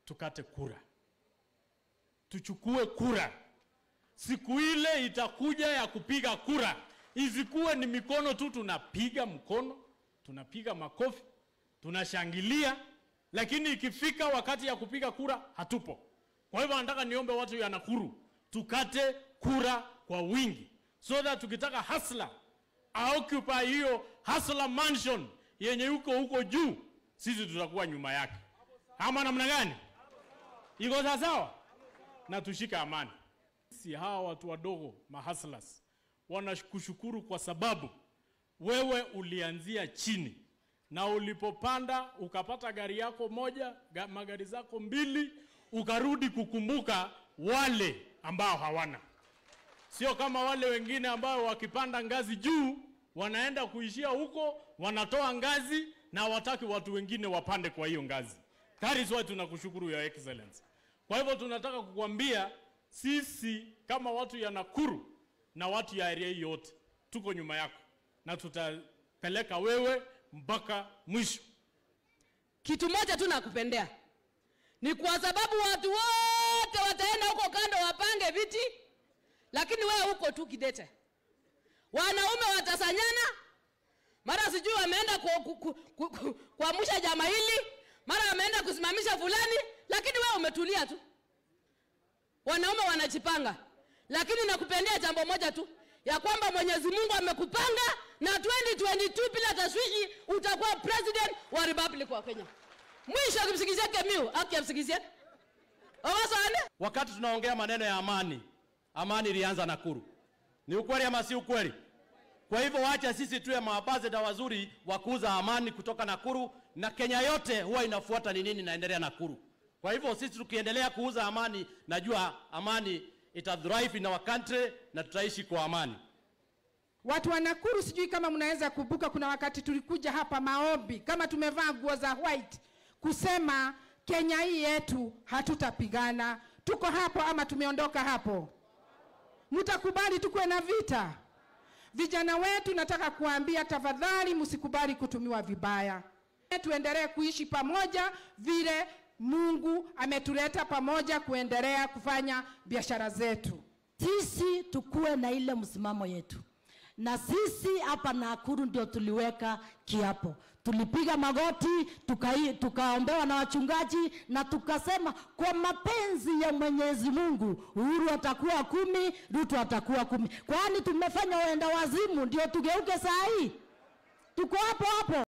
tukate kura, tuchukue kura. Siku ile itakuja ya kupiga kura, isikuwe ni mikono tu, tunapiga mkono, tunapiga makofi, tunashangilia, lakini ikifika wakati ya kupiga kura hatupo. Kwa hivyo nataka niombe watu ya Nakuru tukate kura kwa wingi, so that tukitaka hasla aoccupy hiyo hasla mansion yenye yuko huko juu, sisi tutakuwa nyuma yake, ama namna gani? Iko sawa sawa, na tushike amani. Si hawa watu wadogo mahaslas wanakushukuru kwa sababu wewe ulianzia chini na ulipopanda ukapata gari yako moja ga, magari zako mbili, ukarudi kukumbuka wale ambao hawana. Sio kama wale wengine ambao wakipanda ngazi juu wanaenda kuishia huko, wanatoa ngazi na wataki watu wengine wapande kwa hiyo ngazi. That is why tunakushukuru your excellency. Kwa hivyo tunataka kukwambia sisi kama watu ya Nakuru na watu ya area hii yote tuko nyuma yako na tutapeleka wewe mpaka mwisho. Kitu moja tu nakupendea ni kwa sababu watu wote wataenda huko kando wapange viti, lakini wewe huko tu kidete. Wanaume watasanyana, mara sijui wameenda ku- ku- ku- ku- kuamsha jama hili, mara wameenda kusimamisha fulani, lakini wewe umetulia tu. Wanaume wanajipanga, lakini nakupendea jambo moja tu ya kwamba Mwenyezi Mungu amekupanga na 2022 bila tashwishi utakuwa president wa Republic wa Kenya. Mwisho akimsikizia Kemiu, aki amsikizia. Owasane? Wakati tunaongea maneno ya amani, amani ilianza Nakuru. Ni ukweli ama si ukweli? Kwa hivyo wacha sisi tuwe maambasada wazuri wa kuuza amani kutoka Nakuru, na Kenya yote huwa inafuata ni nini inaendelea Nakuru. Kwa hivyo sisi tukiendelea kuuza amani, najua amani ita thrive in our country na tutaishi kwa amani. Watu wa Nakuru, sijui kama mnaweza kumbuka, kuna wakati tulikuja hapa maombi kama tumevaa nguo za white kusema Kenya hii yetu hatutapigana. Tuko hapo ama tumeondoka hapo? Mtakubali tukuwe na vita? Vijana wetu, nataka kuambia tafadhali, msikubali kutumiwa vibaya. Tuendelee kuishi pamoja vile Mungu ametuleta pamoja, kuendelea kufanya biashara zetu. sisi tukuwe na ile msimamo yetu na sisi hapa Nakuru ndio tuliweka kiapo, tulipiga magoti tukai- tukaombewa na wachungaji na tukasema kwa mapenzi ya Mwenyezi Mungu Uhuru atakuwa kumi, Ruto atakuwa kumi. Kwani tumefanya uenda wazimu ndio tugeuke saa hii? Tuko hapo hapo.